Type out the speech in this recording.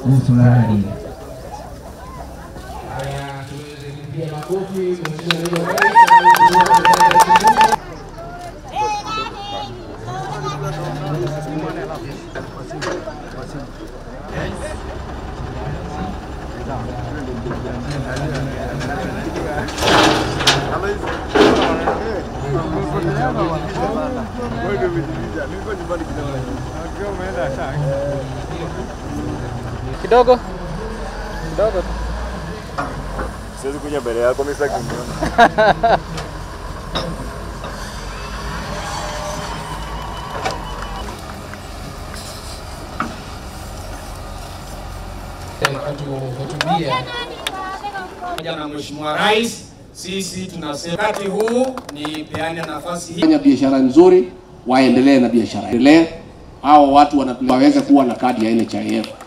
ufurahie. Haya, tuweze kupiga makofi Mheshimiwa Naibu Rais. kidogo kidogo tu. Siwezi kuja mbele yako mimi sitaki kuniona. kutuhutubia pamoja na Mheshimiwa Rais, sisi tunasema wakati huu ni peane nafasi hii fanya biashara nzuri, waendelee na biashara, endelee hao watu wanatu- waweze kuwa na kadi ya NHIF.